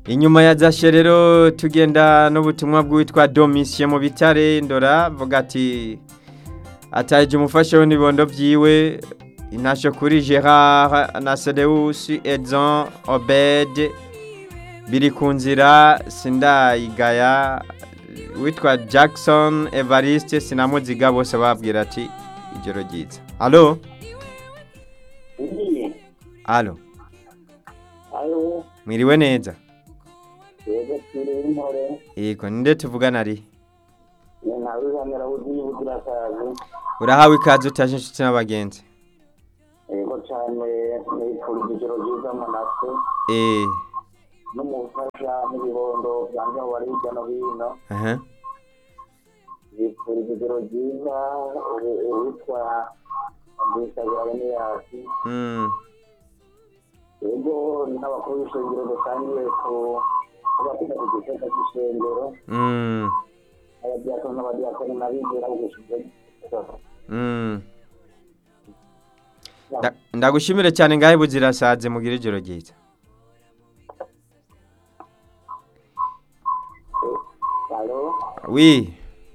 inyuma ya zashe rero tugenda n'ubutumwa bw'uwitwa domisiye mu bitare ndora avuga ati ataje umufasha we n'ibibondo byiwe intasho kuri gerard na sedewusi edson obed biri ku nzira sindayigaya witwa jackson evariste sinamuziga bose babwira ati ijoro ryiza alo Ndiye. alo Alo. mwiriwe neza Yego turi intore. yego ninde tuvugana ari Ni ntawe uzamera wuzuye ubugira kazi. urahawe ikaze utaje inshuti n'abagenzi Yego cyane nifurije ijoro ryiza manase eh n'umufasha n'ibibondo byanjye aho bari hirya no hino. aha Nifurije ijoro ryiza ubu- uwitwa Ndisabira Beniyasi. mm Yego n'abakuru b'ishengero dusangiye ku kubafite ku giteka cy'ishengero. mm Abadiyakoni n'abadiyakoni n'abizera b'ugushize. mm Nda- ndagushimire cyane ngahe buzirasaze mugira ijoro ryiza Alo. wi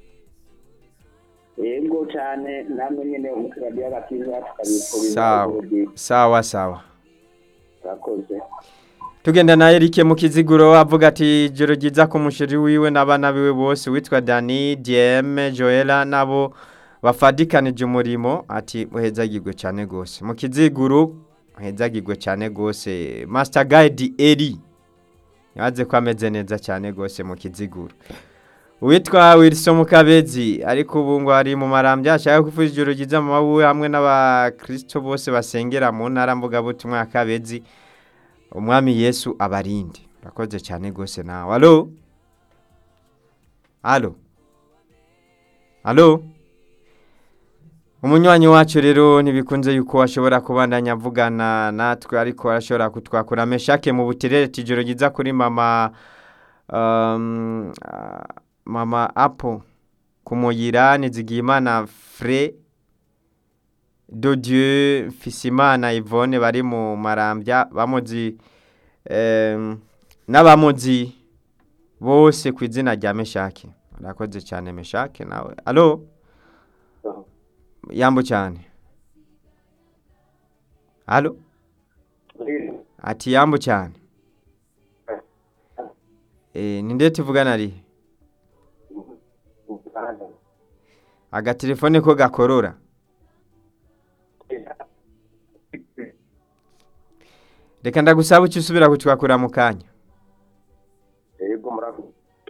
yego cyane namwe nyine umukiriya agakiza tukabifuriza sawa ijoro ryiza sawa sawa urakoze tugenda na Eric mu kiziguro avuga ati ijoro ryiza ku musheri wiwe n'abana biwe bose witwa Dani DM Joella nabo bafadikanije umurimo ati muhezagirwe cyane gose mu kiziguro muhezagirwe cyane gose Master Guide Eri yaze ko ameze neza cyane gose mu kiziguro Uwitwa Wilson Mukabezi ariko ubu ngo ari mu marambya ashaka kuvuza ijoro ryiza mu mabuwe hamwe n'abakristo bose basengera mu ntara mvuga butumwa ya Kabezi umwami yesu abarinde urakoze cyane rwose nawe alo alo alo umunywanyi wacu rero ntibikunze yuko ashobora kubandanya avugana natwe ariko arashobora kutwakura meshake mu buterere tijoro ryiza kuri mama um, ah, mama apo kumuyira nizigiyimana fre de Dieu Fisimana Yvonne bari mu marambya bamuzi em, n'abamuzi bose ku izina rya Meshake urakoze cyane Meshake nawe alo yambo cyane alo ati yambo cyane eh ninde tuvugana ari agatelefone ko gakorora reka ndagusaba ucyo usubira kutwakura mu kanya yego murakoze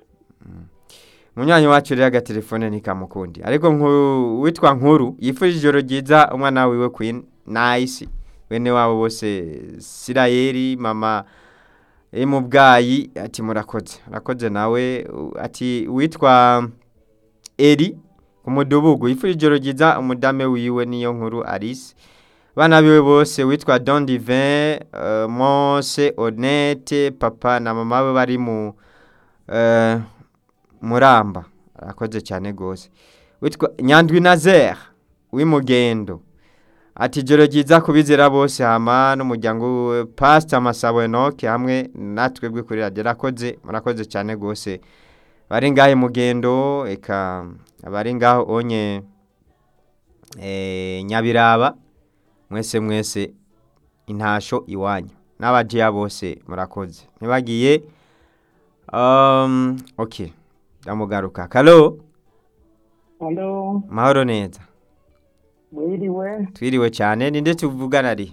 munywanyi wacu rero agatelefone ntikamukundi ariko nku- witwa nkuru yifurije ijoro ryiza umwana wiwe queen nice bene wabo bose sirayeri mama iri mu bwayi ati murakoze murakoze nawe u- ati witwa eri ku mudubugu yifurije ijoro ryiza umudame wiwe niyo nkuru alice bana biwe bose witwa don divin uh, mose honete papa na mama we bari mu uh, muramba arakoze cyane rwose witwa nyandwi nazer w'imugendo ati ijoro ryiza kubizera bose hama n'umuryango we pasita masabo enoke hamwe natwe bwe kuri radiyo arakoze murakoze cyane rwose bari ngaho imugendo eka abari ngaho onye eh, nyabiraba mwese mwese intasho iwanyu n'abajiya bose murakoze ntibagiye um, okay ndamugaruka kalo Halo, mahoro neza mwiriwe, twiriwe cyane ninde tuvugana ari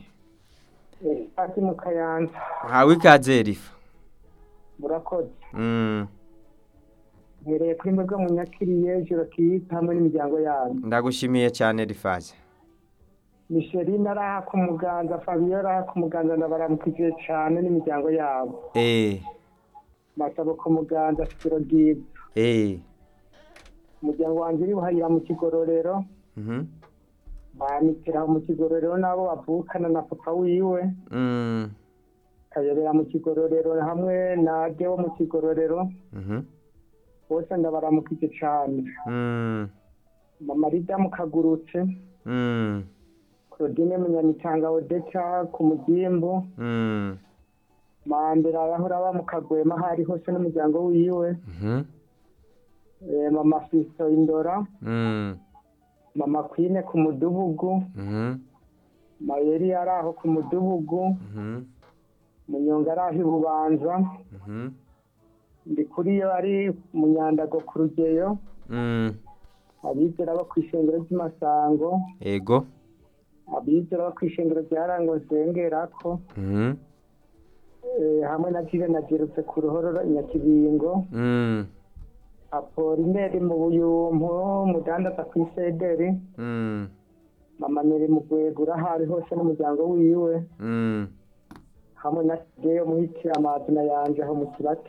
ati mu Kayanza, hawe ikaze rifa murakoze. mm, Mpereye kuri mwebwe munyakiriye ijoro ryiza hamwe n'imiryango yanyu. ndagushimiye cyane rifaze Micheline araha ku muganza, Fabio araha ku muganza ndabaramukije cyane n'imiryango yabo. eh Masabo ku muganza, ijoro ryiza. eh Umuryango wanjye uri buhayira mu kigororero, mhm banikira mu kigororero n'abo bavukana na papa wiwe, mm, kayobera mu kigororero hamwe na de wo mu kigororero, mhm bose ndabaramukije cyane. mm, Mama Rida mukagurutse, mm, Claudine Munyamitanga Odeta ku mugimbu mm, mandela yahora aba mu kagwema aho ari hose n'umuryango wiwe Mhm. Eh, mama fiso indora Mm. mama kwine ku mudubugu Mhm. mayeri yari aho ku mudubugu Mhm. munyonga ari aho i bubanza Mhm. ndi kuri yo ari mu nyandago ku rugeyo Mm. abizera bo ku ishengero ry'amasango Ego. abizera bo ku ishengero rya rango nsengerako Mhm. eh, hamwe na jire nagerutse ku ruhororo i nyakibingo Mm. apolineri mu buyumpu mudandaza ku isederi Mm. mama neri mu gwegura aho ari hose n'umuryango wiwe Mm. hamwe na sigeyo muhitira amazina yanje aho mu kibati